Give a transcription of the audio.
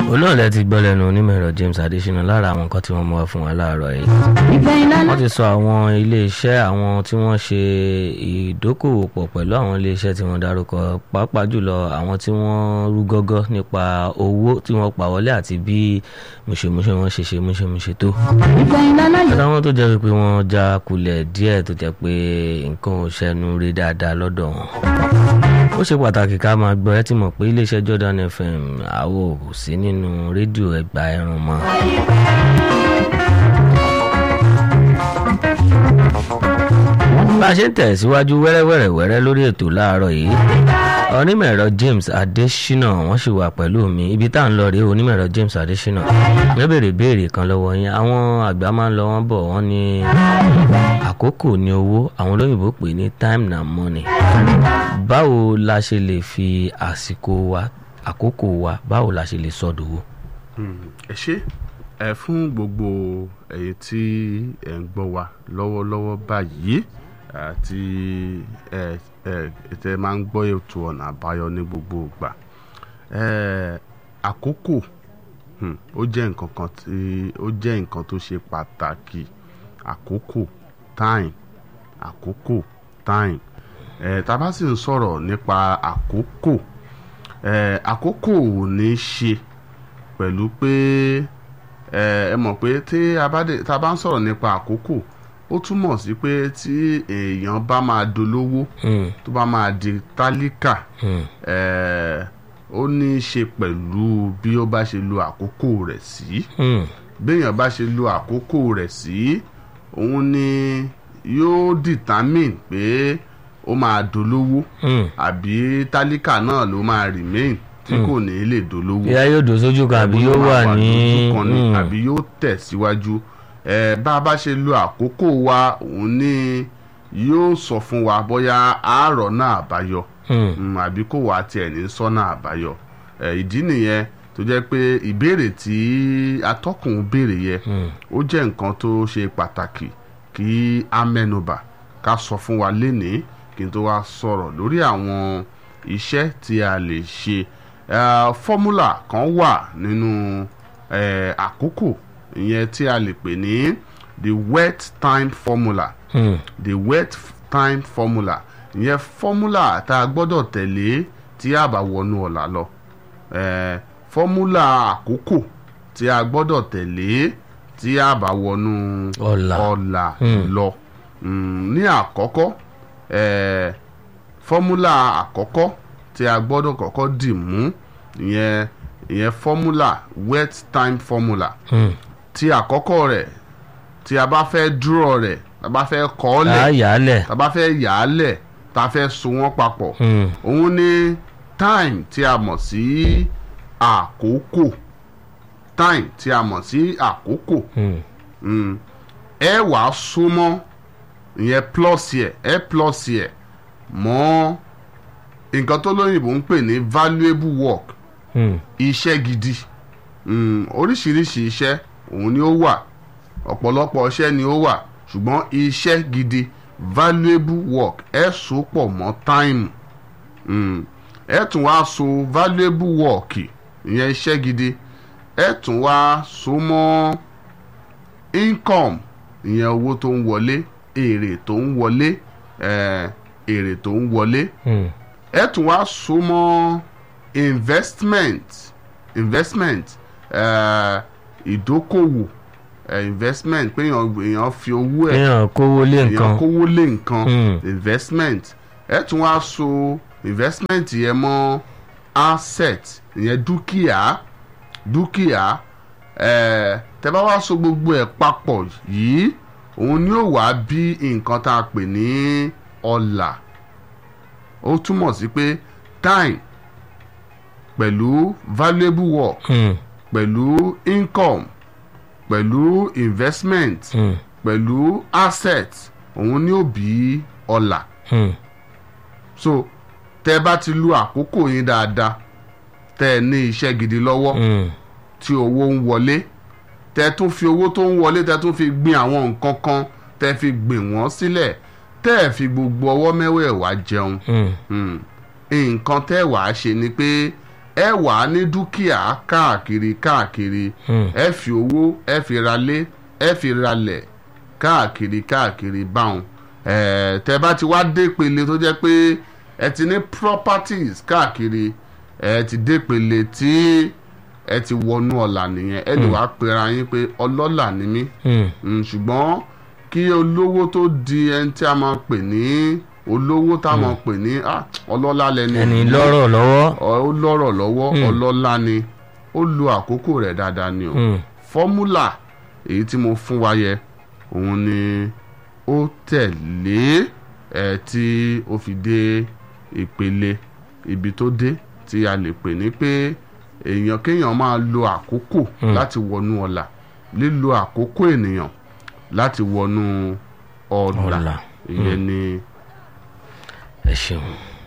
òun náà lẹ ti gbọ́ lẹ́nu onímọ̀ ẹ̀rọ James Adésínà lára àwọn nǹkan tí wọ́n mú wá fún wa láàárọ̀ yìí wọ́n ti sọ àwọn iléeṣẹ́ àwọn tí wọ́n ṣe ìdókòwò pọ̀ pẹ̀lú àwọn iléeṣẹ́ tí wọ́n dárúkọ pàápàá jùlọ àwọn tí wọ́n rú gọ́gọ́ nípa owó tí wọ́n pa wọlé àti bí mùṣemúṣe wọn ṣe ṣe múṣemúṣe tó àtàwọn tó jẹ́ pé wọ́n já kulẹ̀ díẹ̀ tó jẹ́ pé nǹkan ò ṣẹnu rí dáadáa lọ́dọ̀ wọn ó ṣe pàtàkì ká máa gbọ́ ẹ ti mọ̀ pé iléeṣẹ́ Jordan FM àwo kò sí nínú rédíò ẹgbà ẹran mọ́. bá a ṣe ń tẹ̀síwájú wẹ́rẹ́wẹ́rẹ́ wẹ́rẹ́ lórí ètò láàárọ̀ yìí onímọ̀ ẹ̀rọ James Adésínà wọ́n sì wà pẹ̀lú mi ibi tá à ń lọ rèé onímọ̀ ẹ̀rọ James Adésínà wọ́n béèrè béèrè kan lọ́wọ́ yín àwọn àgbà máa ń lọ wọ́n bọ̀ wọ́n ní àkókò ní owó àwọn olóyìnbó pè ní time na money báwo la ṣe lè fi àsìkò wa àkókò wa báwo la ṣe lè sọdowó. ẹ ṣe ẹ fún gbogbo ẹ̀yin tí ẹ ń gbọ́ wa lọ́wọ́lọ́wọ́ báyìí àti ẹ ẹ tẹ máa ń gbọ́ ètò ọ̀nà àbáyọ ní gbogbo ìgbà ẹ àkókò ó jẹ́ nǹkan kan tí ó jẹ́ nǹkan tó ṣe pàtàkì àkókò time àkókò time ẹ tá a bá sì ń sọ̀rọ̀ nípa àkókò ẹ àkókò ò ní ṣe pẹ̀lú pé ẹ ẹ mọ̀ pé tí a bá dé tá a bá ń sọ̀rọ̀ nípa àkókò ó túmọ̀ sí pé tí èèyàn bá máa dolówó tó bá máa di tálíkà ẹ ó ní í ṣe pẹ̀lú bí ó bá ṣe lo àkókò rẹ̀ sí béèyàn bá ṣe lo àkókò rẹ̀ sí òun ni yóò determine pé ó máa dolówó àbí tálíkà náà ló máa remain tí kò ní lè dolówó. ìyá yóò dò sójú kan àbí yóò wà ní. àbí yóò tẹ̀síwájú ẹ bá a bá ṣe lo àkókò wa òun ni yóò sọ fún wa bóyá àárọ̀ náà àbáyọ àbí kò wá tiẹ̀ ní sọ́nà àbáyọ ìdí nìyẹn tó jẹ́ pé ìbéèrè tí atọ́kùn béèrè yẹ ó jẹ́ nǹkan tó ṣe pàtàkì kí a mẹ́nubà ká sọ fún wa lénìí kí n tó wá sọ̀rọ̀ lórí àwọn iṣẹ́ tí a lè ṣe fọ́múlà kan wà nínú àkókò ìyẹn tí a lè pè ní the wet time formula hmm. the wet time formula ìyẹn fọ́múlà tá a gbọ́dọ̀ tẹ̀lé tí a bá wọnú ọ̀la lọ fọ́múlà àkókò tí a gbọ́dọ̀ tẹ̀lé tí a bá wọnú ọ̀la lọ ní àkọ́kọ́ fọ́múlà àkọ́kọ́ tí a gbọ́dọ̀ kọ́kọ́ dì mú ìyẹn ìyẹn fọ́múlà wet time formula hmm. tí àkọ́kọ́ rẹ̀ tí a bá fẹ́ dúró rẹ̀ tá a bá fẹ́ kọ́ ọ́ lẹ̀ tá a bá fẹ́ yà á lẹ̀ tá a fẹ́ so wọ́n papọ̀ òun ni time tí a mọ̀ sí àkókò time tí a mọ̀ sí àkókò ẹ wàá so mọ́ ìyẹn plus yẹ ẹ plus yẹ mọ́ nǹkan tó lóyìnbó ń pè ní valuable work iṣẹ́ mm. gidi oríṣiríṣi mm, iṣẹ́ òun ni ó wà ọ̀pọ̀lọpọ̀ iṣẹ́ ni ó wà ṣùgbọ́n iṣẹ́ gidi valuable work ẹ so pọ̀ mọ́ time ẹ tún wá so valuable work ìyẹn iṣẹ́ gidi ẹ tún wá so mọ́ income ìyẹn owó tó ń wọlé èrè tó ń wọlé èrè tó ń wọlé ẹ tún wá so mọ́ investment investment ìdókòwò uh, uh, investment pé èèyàn fi owó ẹ̀ èèyàn kówó lé nǹkan èèyàn kówó lé nǹkan investment ẹ tún wá so investment yẹn mọ́ asset ìyẹn dúkìá dúkìá tẹ́ bá wá so gbogbo ẹ̀ papọ̀ yìí òun ni ó wá bí nǹkan tá a pè ní ọlà ó túmọ̀ sí pé time pẹ̀lú valuable work Hmm. pẹ̀lú income pẹ̀lú investment Hmm. pẹ̀lú asset òun ni ó bí ọlà Hmm. so tẹ́ bá ti lu àkókò yín dáadáa tẹ́ ẹ ní iṣẹ́ gidi lọ́wọ́ Hmm. tí owó ń wọlé tẹ́ tún fi owó tó ń wọlé tẹ́ tún fi gbin àwọn nǹkan kan tẹ́ fi gbìn wọ́n sílẹ̀ tẹ́ ẹ fi gbogbo ọwọ́ mẹ́wẹ̀ẹ̀wá jẹun Hmm. Hmm. nǹkan tẹ́ wàá ṣe ni pé ẹ wà á ní dúkìá káàkiri káàkiri Hmm. ẹ fi owó ẹ fi ralé ẹ fi ralẹ̀ káàkiri káàkiri báwọn ẹ tẹ bá ti wá dé pele tó jẹ́ pé ẹ ti ní properties káàkiri ẹ ti dé pele tí ẹ ti wọnú ọ̀la nìyẹn ẹ lè wá pera yín pé ọlọ́lá ni mí Hmm. Mm, ṣùgbọ́n kí olówó tó di ẹni tí a máa pè ní olówó tá a máa pè ní ah, ọlọ́lá lẹni ẹni yìí. lọ́rọ̀ lọ́wọ́. Ọ- ó lọ́rọ̀ lọ́wọ́ Mm. ọlọ́lá ni ó lo àkókò rẹ̀ dáadáa ni o Hmm. fọ́múlà èyí tí mo fún wa yẹ òun ni ó tẹ̀lé ẹ̀ tí ó fi dé ìpele ibi tó dé tí a lè pè ní pé èèyàn kéèyàn máa lo àkókò Mm. láti wọnú ọ̀la lílo àkókò ènìyàn láti wọnú ọ̀la Ọ̀la. ìyẹn ni ẹ ṣeun.